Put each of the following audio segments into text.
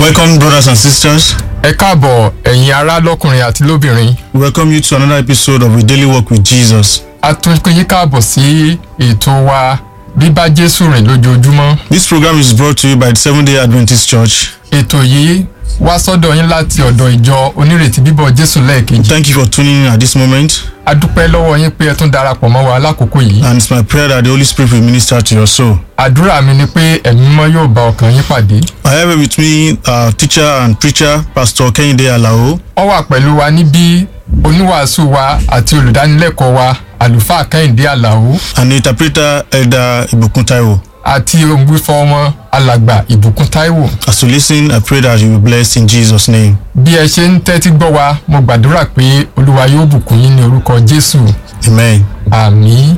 Welcome, brothers and sisters. ẹ káàbọ̀ ẹ̀yin ará lọ́kùnrin àti lóbìnrin We welcome you to another episode of A Daily Walk with Jesus. a tún pé yín káàbọ̀ sí ètò wa bíbá jésù rìn lójoojúmọ́ This program is brought to you by the Seventh day Adventist Church. ètò yìí wá sọ́dọ̀ yín láti ọ̀dọ̀ ìjọ onírètí bíbọ̀ jésù lẹ́ẹ̀kejì Thank you for tuning in at this moment, a dúpẹ́ lọ́wọ́ yín pé ẹ tún darapọ̀ mọ́ wa lákòókò yìí and it's my prayer that the Holy Spirit will minister to your soul. àdúrà mi ni pé ẹ̀mí mímọ́ yóò bá ọkàn yín pàdé I have with me our teacher and preacher, Pastor Kehinde Alao, ó wà pẹ̀lú wa níbí oníwàásù wa àti olùdánilẹ́kọ̀ọ́ wa àlùfáà kẹ́hìndé àlàó and the interpreter, Elder Ibukun Taiwo. àti ògbúfọ́ wọn alàgbà ìbùkún táíwò As you listen, I pray that you will be blessed in Jesus' name. bí ẹ ṣe ń tẹ́tí gbọ́ wa mo gbàdúrà pé olúwa yóò bùkún yín ní orúkọ jésù Amen. àmì.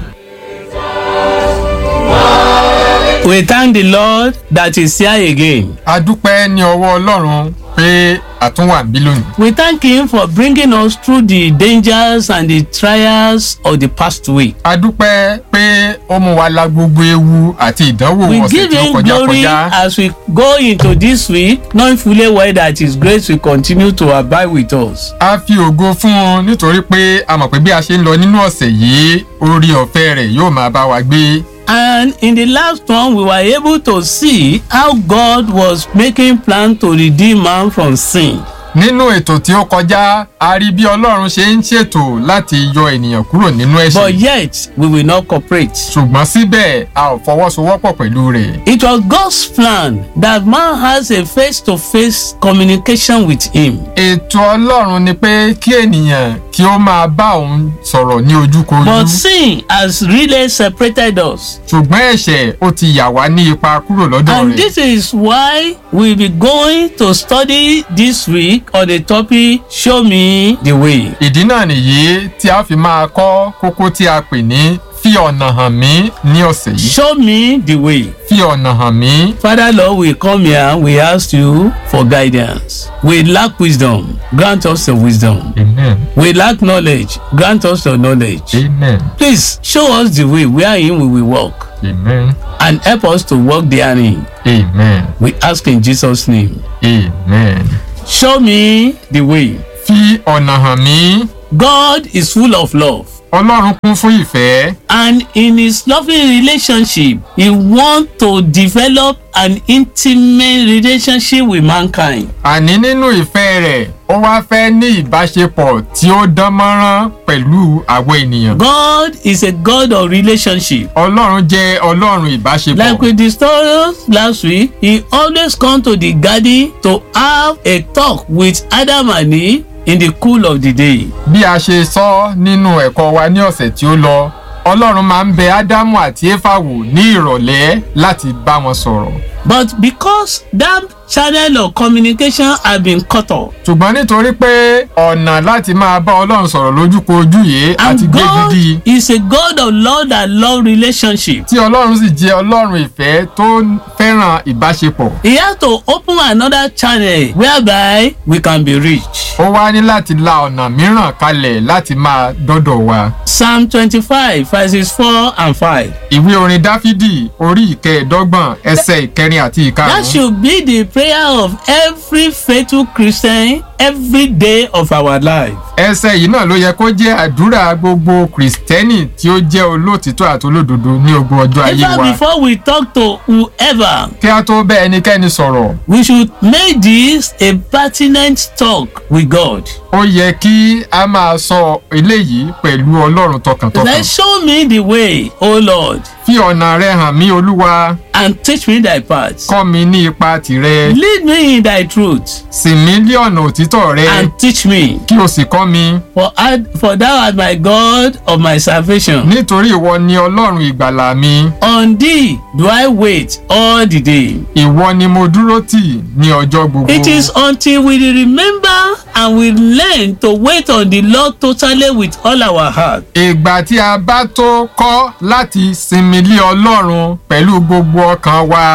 We thank the Lord that is here again. a dúpẹ́ ní ọwọ́ ọlọ́run pé àtúnwà bí lónìí. We thank Him for bringing us through the dangers and the trials of the past week. a dúpẹ́ pé ó mú wa la gbogbo ewu àti ìdánwò We ọ̀sẹ̀ give tí ó Him kọjá glory kọjá. as we go into this week, knowing fully well that His grace will continue to abide with us. a fi ògo fún un nítorí pé a mọ̀ pé bí a ṣe ń lọ nínú ọ̀sẹ̀ yìí orí ọ̀fẹ́ rẹ̀ yóò máa bá wa gbé. And in the last one, we were able to see how God was making plan to redeem man from sin. nínú ètò tí ó kọjá a rí bí ọlọ́run ṣe ń ṣètò láti yọ ènìyàn kúrò nínú But ẹ̀ṣẹ̀ yet, we will not cooperate. ṣùgbọ́n síbẹ̀ a ò fọwọ́sowọ́pọ̀ pẹ̀lú rẹ̀. It was God's plan that man has a face to face communication with Him. ètò ọlọ́run ni pé kí ènìyàn kí ó máa bá òun sọ̀rọ̀ ní ojúkojú But sin has really separated us. ṣùgbọ́n ẹ̀ṣẹ̀ ó ti yà wá ní ipa kúrò lọ́dọ̀ And rẹ̀. this is why we'll be going to study this week on the topic Show Me the Way. ìdí náà nìyí tí a fi máa kọ́ kókó tí a pè ní fi ọ̀nà hàn mí ní ọ̀sẹ̀ yìí Show me the way. fi ọ̀nà hàn mí. Father Lord, we come here, we ask you for guidance. We lack wisdom, grant us the wisdom. amen We lack knowledge, grant us the knowledge. amen Please show us the way wherein we will walk amen and help us to walk therein. amen We ask in Jesus' name. amen. Show me the way. fi ọ̀nà hàn mí. God is full of love. ọlọ́run kún fún ìfẹ́. And in his loving relationship, he wants to develop an intimate relationship with mankind. àní nínú ìfẹ́ rẹ̀ ó wá fẹ́ ní ìbáṣepọ̀ tí ó dán mọ́rán pẹ̀lú àwọn ènìyàn. God is a God of relationship. ọlọ́run jẹ́ ọlọ́run ìbáṣepọ̀. Like we discussed last week, he always come to the garden to have a talk with Adam and Eve in the cool of the day. bí a ṣe sọ nínú ẹ̀kọ́ wa ní ọ̀sẹ̀ tí ó lọ ọlọ́run máa ń bẹ ádámù àti éfà wò ní ìrọ̀lẹ́ láti bá wọn sọ̀rọ̀. But because that channel of communication had been cut off, ṣùgbọ́n nítorí pé ọ̀nà láti máa bá ọlọ́run sọ̀rọ̀ lójúkojú yìí àti and God gbégidí is a God of love that love relationship. tí ọlọ́run sì jẹ́ ọlọ́run ìfẹ́ tó fẹ́ràn ìbáṣepọ̀. He has to open another channel whereby we can be reached. ó wá ní láti la ọ̀nà mìíràn kalẹ̀ láti máa dọ́dọ̀ wa. Psalm twenty-five verses four and five. ìwé orin dáfídì orí ìkẹẹ̀ẹ́dọ́gbọ̀n ẹsẹ̀ ìkẹrin àti That ìkarùn-ún. should be the prayer of every faithful Christian every day of our life. ẹsẹ̀ yìí náà ló yẹ kó jẹ́ àdúrà gbogbo kìrìsìtẹ́nì tí ó jẹ́ olóòtítọ́ àti olódodo ní ogun ọjọ́ ayé Even wa. before we talk to whoever, kí a tó bẹ́ ẹnikẹ́ni sọ̀rọ̀ we should make this a pertinent talk with God. ó yẹ kí a máa sọ eléyìí pẹ̀lú ọlọ́run tọkàntọkàn. Then show me the way, O Lord, fi ọ̀nà rẹ hàn mí olúwa and teach me thy paths. kọ́ mi ní ipa tìrẹ Lead me in thy truth sìn mí lé ọ̀nà òtítọ́ rẹ and teach me. kí o sì kọ́ mi For, I, for thou art my God of my salvation. nítorí ìwọ ni ọlọ́run ìgbàlà mi On thee do I wait all the day. ìwọ ni mo dúró tì ní ọjọ́ gbogbo. It is until we remember and we learn to wait on the Lord totally with all our heart. ìgbà tí a bá tó kọ́ láti sinmi lé ọlọ́run pẹ̀lú gbogbo ọkàn wa It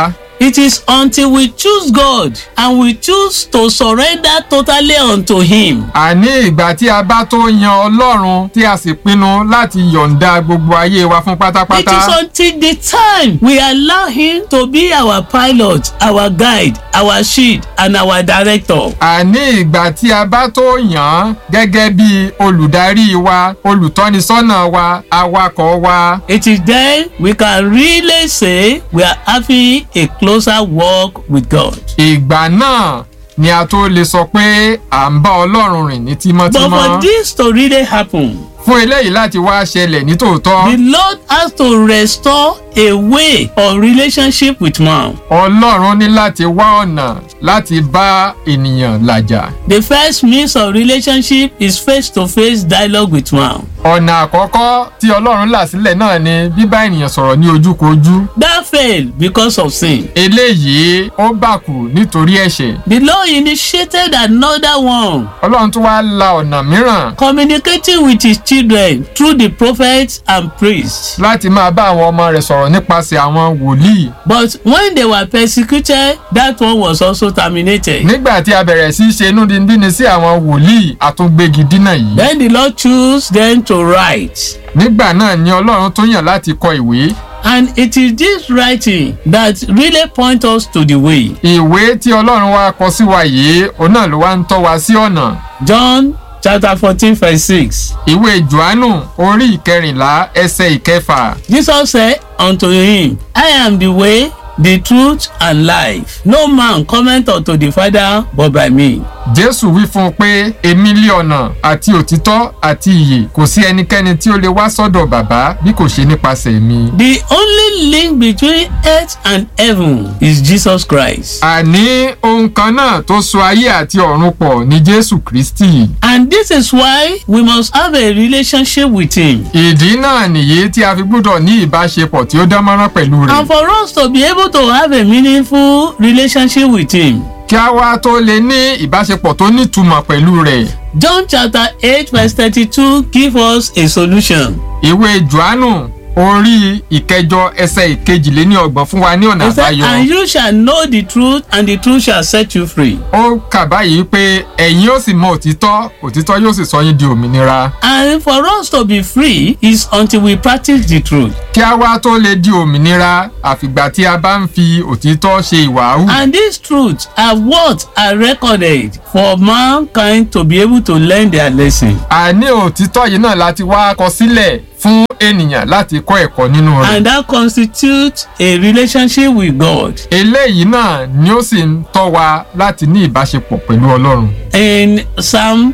It is until we choose God and we choose to surrender totally unto Him àní ìgbà tí a bá tó yan ọlọ́run tí a sì pinnu láti yọ̀ǹda gbogbo ayé wa fún It pátápátá. is until the time we allow him to be our pilot, our guide, our shield, and our director. àní ìgbà tí a bá tó yàn án gẹ́gẹ́ bí olùdarí wa olùtọ́nisọ́nà wa awakọ̀ wa. It is then we can really say we are having a closer walk with God. ìgbà náà ni a tó lè sọ pé à ń bá ọlọ́run rìn ní But for tímọ́tímọ́. this to really happen, fún eléyìí láti wá ṣẹlẹ̀ ní tòótọ́ the Lord has to restore a way of relationship with man. ọlọ́run ní láti wá ọ̀nà láti bá ènìyàn làjà. The first means of relationship is face-to-face dialogue with man. ọ̀nà àkọ́kọ́ tí ọlọ́run là sílẹ̀ náà ni bíbá ènìyàn sọ̀rọ̀ ní ojúkojú. That failed because of sin. eléyìí ó bàkù nítorí ẹ̀ṣẹ̀. The Lord initiated another one ọlọ́run tún wá la ọ̀nà mìíràn communicating with his children through the prophets and priests. láti máa bá àwọn ọmọ rẹ̀ sọ̀rọ̀ nípasẹ̀ àwọn wòlíì. But when they were persecuted, that one was also terminated. nígbà tí a bẹ̀rẹ̀ sí í ṣe inúnibíni sí àwọn wòlíì àtúngbégi dínà yìí. Then the Lord chose them to write. nígbà náà ni ọlọ́run tún yàn láti kọ ìwé. And it is this writing that really point us to the way. ìwé tí ọlọ́run wá kọ sí wa yìí òun náà ló wá ń tọ́ wa sí ọ̀nà. John chapter fourteen verse six. ìwé johannu orí ìkẹrìnlá ẹsẹ̀ ìkẹfà. Jesus said unto him, I am the way, the truth, and life. No man cometh unto the Father but by me. jésù wí fún un pé èmi lé ọ̀nà àti òtítọ́ àti ìyè kò sí ẹnikẹ́ni tí ó lè wá sọ́dọ̀ bàbá bí kò ṣe nípasẹ̀ mi. The only link between earth and heaven is Jesus Christ. àní ohun kan náà tó so ayé àti ọ̀run pọ̀ ní jésù kristi. And this is why we must have a relationship with him. ìdí náà nìyí tí a fi gbọ́dọ̀ ní ìbáṣepọ̀ tí ó dán mọ́rán pẹ̀lú rẹ̀. And for us to be able to have a meaningful relationship with him, kí a wá tó lè ní ìbáṣepọ̀ tó nítumọ̀ pẹ̀lú rẹ̀. John chapter 8 verse 32 give us a solution. ìwé johannu orí ìkẹjọ ẹsẹ̀ ìkejìléníọgbọ̀n fún wa ní ọ̀nà He said, àbáyọ. and you shall know the truth and the truth shall set you free. ó kà báyìí pé ẹ̀yin ó sì mọ òtítọ́ òtítọ́ yóò sì sọ yín di òmìnira. And for us to be free is until we practice the truth. kí a wá tó lè di òmìnira àfìgbà tí a bá ń fi òtítọ́ ṣe ìwàhù. And these truths are what are recorded for mankind to be able to learn their lesson. àní òtítọ́ yìí náà láti wá kọ sílẹ̀ fún ènìyàn láti kọ́ ẹ̀kọ́ nínú rẹ̀. And that constitutes a relationship with God. eléyìí náà ni ó sì ń tọ́ wa láti ní ìbáṣepọ̀ pẹ̀lú ọlọ́run. In Psalm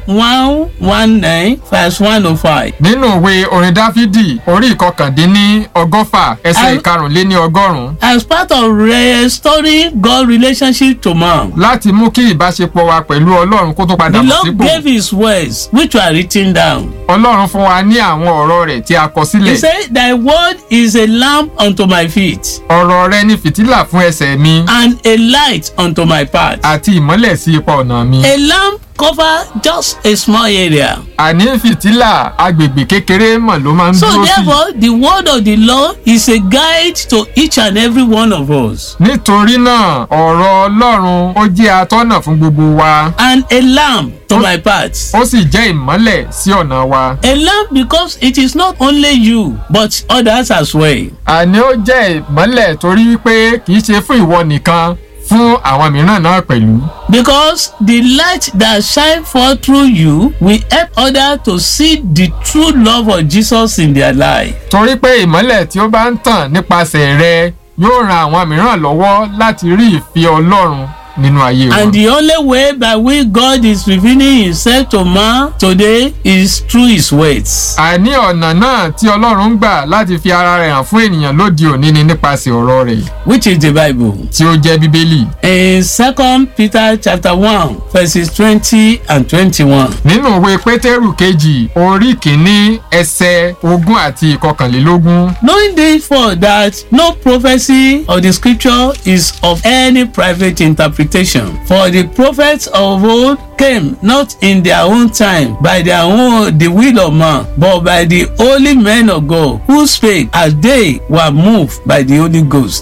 119 verse 105. nínú ìwé orin dáfídì orí ìkọkàndínní ọgọ́fà ẹsẹ̀ Al- ìkarùnléní ọgọ́rùn-ún As part of restoring God relationship to man, láti mú kí ìbáṣepọ̀ wa pẹ̀lú ọlọ́run kó tó padà the bọ̀ Lord sípò. gave his words which were written down. ọlọ́run fún wa ní àwọn ọ̀rọ̀ rẹ̀ tí a kọ He sílẹ̀. said, Thy word is a lamp unto my feet ọ̀rọ̀ rẹ ní fìtílà fún ẹsẹ̀ mi and a light unto my path. àti ìmọ́lẹ̀ sí ipa ọ̀nà mi. A lamp cover just a small area. àní fìtílà agbègbè kékeré mọ̀ ló máa ń So dúró sí. therefore, the word of the Lord is a guide to each and every one of us. nítorí náà ọ̀rọ̀ ọlọ́run ó jẹ́ atọ́nà fún gbogbo wa And a lamp to my path. ó sì jẹ́ ìmọ́lẹ̀ sí ọ̀nà wa. A lamp because it is not only you but others as well. àní ó jẹ́ ìmọ́lẹ̀ torí wípé kì í ṣe fún ìwọ nìkan fún àwọn mìíràn náà pẹ̀lú. Because the light that shine forth through you will help others to see the true love of Jesus in their life. torí pé ìmọ́lẹ̀ tí ó bá ń tàn nípasẹ̀ rẹ yóò ran àwọn mìíràn lọ́wọ́ láti rí ìfẹ́ ọlọ́run nínú ayé wọn. And the only way by which God is revealing himself to man today is through his words. àní ọ̀nà náà tí ọlọ́run ń gbà láti fi ara rẹ̀ hàn fún ènìyàn lóde òní ni nípasẹ̀ ọ̀rọ̀ rẹ̀ Which is the Bible. tí ó jẹ́ bíbélì. In Second Peter chapter one verses twenty and twenty-one. nínú ìwé pétérù kejì orí kìíní ẹsẹ̀ ogún àti ìkọkànlélógún. Knowing therefore that no prophecy of the scripture is of any private interpretation. For the prophets of old came not in their own time by their own the will of man, but by the holy men of God who spake as they were moved by the Holy Ghost. kí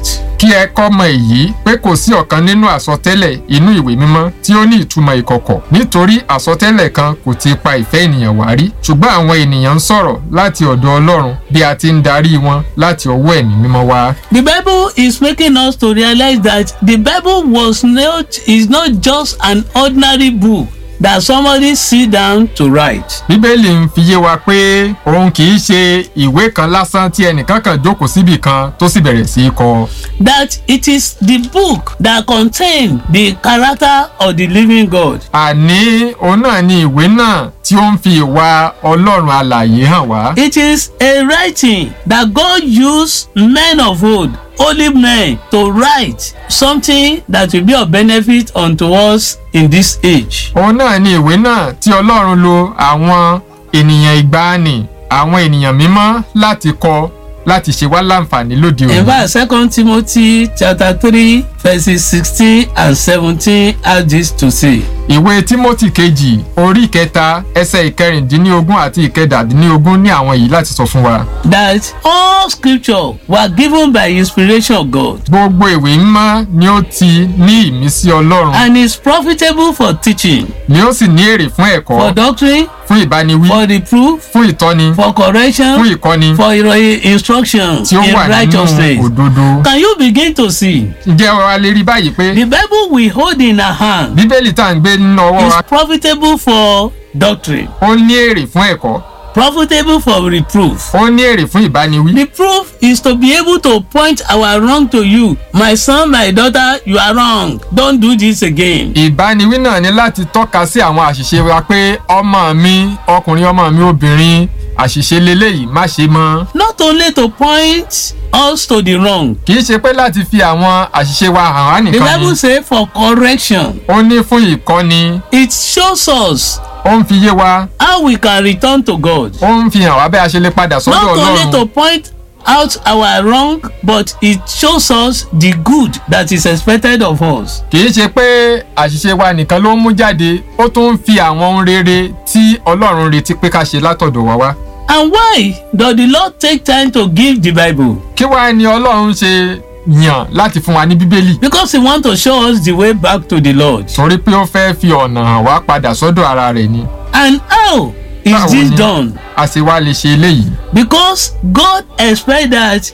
kí ẹ kọ́ mọ èyí pé kò sí ọ̀kan nínú àsọtẹ́lẹ̀ inú ìwé mímọ́ tí ó ní ìtumọ̀ ìkọ̀kọ̀ nítorí àsọtẹ́lẹ̀ kan kò ti pa ìfẹ́ ènìyàn wá rí ṣùgbọ́n àwọn ènìyàn ń sọ̀rọ̀ láti ọ̀dọ̀ ọlọ́run bí a ti ń darí wọn láti ọwọ́ ẹ̀mí mímọ́ wá. The Bible is making us to realize that the Bible was not is not just an ordinary book that somebody sit down to write. bíbélì ń fi yé wa pé òun kì í ṣe ìwé kan lásán tí ẹnìkan kan jókòó síbì kan tó sì bẹ̀rẹ̀ sí í kọ. That it is the book that contain the character of the living God. àní òun náà ni ìwé náà tí ó ń fi ìwà ọlọ́run alààyè hàn wá. It is a writing that God used men of old, holy men, to write something that will be of benefit unto us in this age. òun náà ni ìwé náà tí ọlọ́run lo àwọn ènìyàn ìgbàanì àwọn ènìyàn mímọ́ láti kọ láti ṣe wá láǹfààní lóde In òní. fact, Second Timothy chapter three verses sixteen and seventeen has this to say. ìwé timothy kejì orí kẹta ẹsẹ̀ ìkẹrìndínlógún àti ìkẹdàdínlógún ní àwọn yìí láti sọ fún wa. that all scripture were given by inspiration of God gbogbo ìwé mímọ́ ni ó ti ní ìmísí ọlọ́run and is profitable for teaching, ni ó sì ní èrè fún for ẹ̀kọ́ doctrine, fún ìbániwí for reproof, fún ìtọ́ni for fún correction, ìkọ́ni for iro- instruction tí ó in wà nínú righteousness. òdodo. Can you begin to see? ǹjẹ́ wa lè rí báyìí pé The Bible we hold in our hand bíbélì tá à ń gbé nínú ọwọ́ is wa profitable for doctrine, ó ní èrè fún ẹ̀kọ́ profitable for reproof. ó ní èrè fún ìbániwí. The proof is to be able to point our wrong to you. My son, my daughter, you are wrong. Don't do this again. ìbániwí náà ni láti tọ́ka sí àwọn àṣìṣe wa pé ọmọ mi ọkùnrin ọmọ mi obìnrin àṣìṣe leléyìí má ṣe mọ́. Not only to point us to the wrong. kì í ṣe pé láti fi àwọn àṣìṣe wa hàn wá The nìkan Bible ni say for correction. ó ní fún ìkọ́ni It shows us ó ń fi yé wa how we can return to God. ó ń fi hàn wá bẹ́ẹ̀ a ṣe lè padà sọ́dọ̀ Not only to ọlọ́run point out our wrong, but it shows us the good that is expected of us. kì í ṣe pé àṣìṣe wa nìkan ló ń mú jáde ó tún ń fi àwọn ohun rere tí ọlọ́run retí pé ká ṣe látọ̀dọ̀ wa wá. And why does the Lord take time to give the Bible? kí wàá ní ọlọ́run ṣe yàn láti fún wa ní bíbélì Because He wants to show us the way back to the Lord. torí pé ó fẹ́ fi ọ̀nà hàn wá padà sọ́dọ̀ ara rẹ̀ ni And how is Báwo this ni? done? a sì wá lè ṣe eléyìí Because God expects that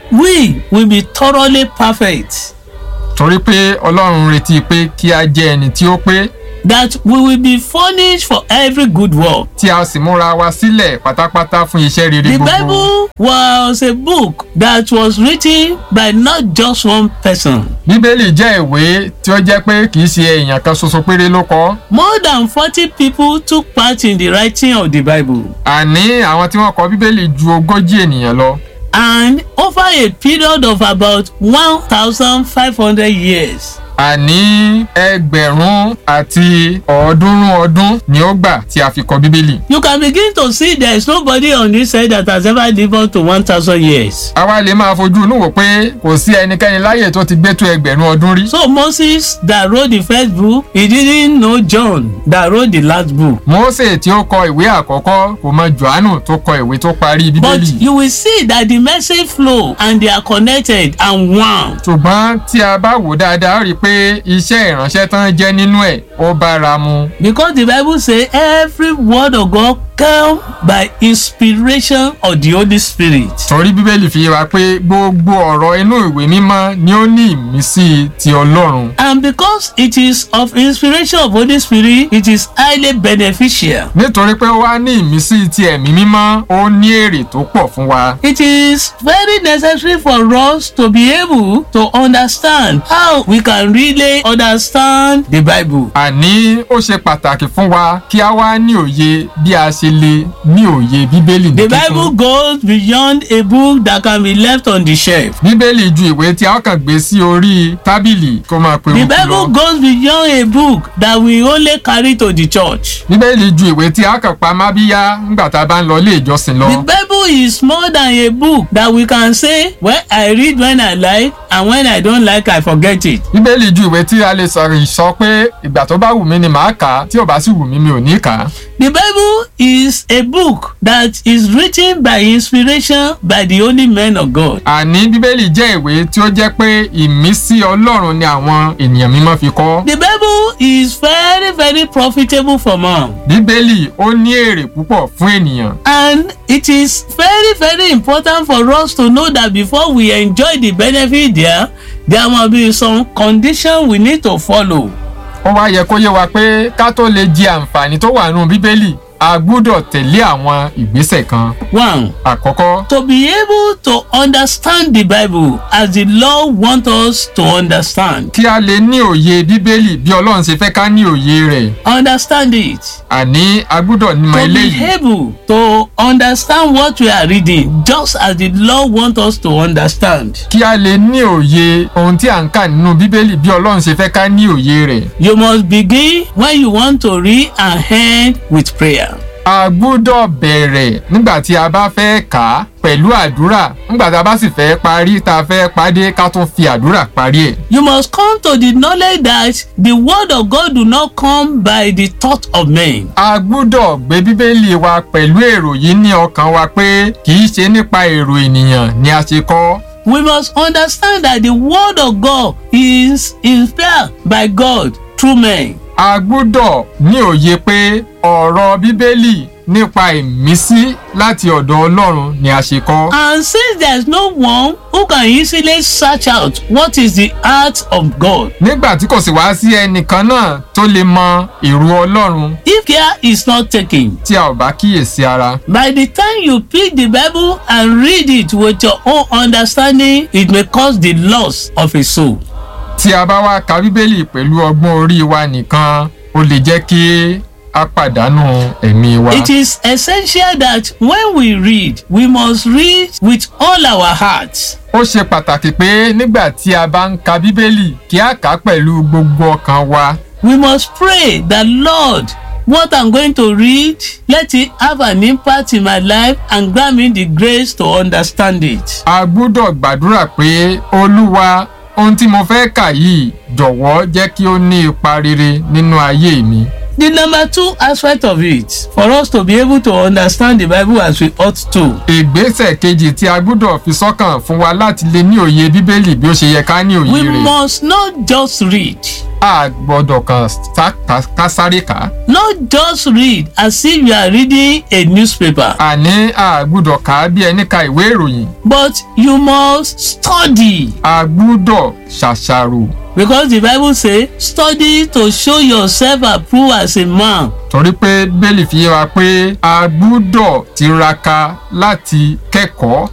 we will be thoroughly perfect, torí pé ọlọ́run retí pé kí a jẹ́ ẹni tí ó pé that we will be furnished for every good work. tí a sì múra wa sílẹ̀ pátápátá fún iṣẹ́ rere The gbogbo. Bible was a book that was written by not just one person. bíbélì jẹ́ ìwé tí ó jẹ́ pé kì í ṣe èèyàn kan ṣoṣo péré ló kọ. More than forty people took part in the writing of the Bible. àní àwọn tí wọ́n kọ bíbélì ju ogójì ènìyàn lọ. and over a period of about one thousand five hundred years. àní ẹgbẹ̀rún àti ọ̀ọ́dúnrún ọdún ni ó gbà tí a fi kọ bíbélì. You can begin to see there is nobody on this earth that has ever lived up to one thousand years. àwa lè máa fojú inú wò pé kò sí ẹnikẹ́ni láyè tó ti gbé tó ẹgbẹ̀rún ọdún rí. So Moses that wrote the first book, he didn't know John that wrote the last book. Mósè tí ó kọ ìwé àkọ́kọ́ kò mọ Jòhánù tó kọ ìwé tó parí But bíbélì. you will see that the message flow and they are connected and one. ṣùgbọ́n tí a bá wò dáadáa ó rí i pé iṣẹ́ ìránṣẹ́ tán jẹ́ nínú ẹ̀ ó bára mu. Because the Bible say every word of God come by inspiration of the Holy Spirit. torí bíbélì fi yé wa pé gbogbo ọ̀rọ̀ inú ìwé mímọ́ ni ó ní ìmísí ti ọlọ́run. And because it is of inspiration of Holy Spirit, it is highly beneficial. nítorí pé ó wá ní ìmísí ti ẹ̀mí mímọ́ ó ní èrè tó pọ̀ fún wa. It is very necessary for us to be able to understand how we can really understand the Bible. àní ó ṣe pàtàkì fún wa kí a wá ní òye bí a ṣe lè ní òye bíbélì ní The kíkún. Bible goes beyond a book that can be left on the shelf. bíbélì ju ìwé tí a kàn gbé sí orí tábìlì kó máa pe The òkú Bible lọ. goes beyond a book that we only carry to the church. bíbélì ju ìwé tí a kàn pa mábíyá nígbà tá a bá ń lọ ilé ìjọsìn lọ. The Bible is more than a book that we can say, well, I read when I like and when I don't like, I forget it. bíbélì bíbélì ju ìwé tí a lè sọ̀rọ̀ sọ pé ìgbà tó bá wù mí ni màá kà á tí ò bá sì wù mí mi ò ní kà á. The Bible is a book that is written by inspiration by the holy men of God. àní bíbélì jẹ́ ìwé tí ó jẹ́ pé ìmísí ọlọ́run ni àwọn ènìyàn mímọ́ fi kọ. The Bible is very very profitable for man bíbélì ó ní èrè púpọ̀ fún ènìyàn. and it is very very important for us to know that before we enjoy the benefit there there must be some condition we need to follow. ó wá yẹ kó yé wa pé ká tó lè jẹ àǹfààní tó wà nínú bíbélì a gbúdọ̀ tẹ̀lé àwọn ìgbésẹ̀ kan. One àkọ́kọ́ to be able to understand the Bible as the Lord want us to understand. kí a lè ní òye bíbélì bí ọlọ́run ṣe fẹ́ ká ní òye rẹ̀ Understand it. àní a gbúdọ̀ mọ to be eléyìí. able to understand what we are reading just as the Lord want us to understand. kí a lè ní òye ohun tí à ń kà nínú bíbélì bí ọlọ́run ṣe fẹ́ ká ní òye rẹ̀. You must begin when you want to read and end with prayer. a gbúdọ̀ bẹ̀rẹ̀ nígbà tí a bá fẹ́ kà á pẹ̀lú àdúrà nígbà tí a bá sì fẹ́ parí tá a fẹ́ pàdé ká tún fi àdúrà parí ẹ̀. You must come to the knowledge that the word of God do not come by the thought of men. a gbúdọ̀ gbé bíbélì wa pẹ̀lú èrò yìí ní ọkàn wa pé kì í ṣe nípa èrò ènìyàn ni a ṣe kọ́. We must understand that the word of God is inspired by God through men. a gbúdọ̀ ní òye pé ọ̀rọ̀ bíbélì nípa ìmísí láti ọ̀dọ̀ ọlọ́run ni a ṣe kọ́. And since there is no one who can easily search out what is the heart of God, nígbà tí kò sì wá sí ẹnìkan náà tó lè mọ èrò ọlọ́run if care is not taken, tí a ò bá kíyèsí ara. by the time you pick the Bible and read it with your own understanding, it may cause the loss of a soul. tí a bá wá ka bíbélì pẹ̀lú ọgbọ́n orí wa nìkan ó lè jẹ́ kí a pàdánù ẹ̀mí wa. It is essential that when we read, we must read with all our hearts. ó ṣe pàtàkì pé nígbà tí a bá ń ka bíbélì kí a kà á pẹ̀lú gbogbo ọkàn wa. We must pray that Lord, what I'm going to read, let it have an impact in my life and grant me the grace to understand it. a gbúdọ̀ gbàdúrà pé olúwa ohun tí mo fẹ́ kà yìí jọ̀wọ́ jẹ́ kí ó ní ipa rere nínú ayé mi. The number two aspect of it, for us to be able to understand the Bible as we ought to, ìgbésẹ̀ kejì tí a gbúdọ̀ fi sọ́kàn fún wa láti lè ní òye bíbélì bí ó ṣe yẹ ká ní òye we rẹ̀. must not just read, a gbọ́dọ̀ kàn sá- ká- ká sáré kà á. not just read as if you are reading a newspaper, àní a gbúdọ̀ kà á bí ẹni ka ìwé ìròyìn. but you must study. a gbúdọ̀ ṣàṣàrò Because the Bible say, study to show yourself approved as a man torí pé bíbélì fi yé wa pé a gbúdọ̀ tiraka láti kẹ́kọ̀ọ́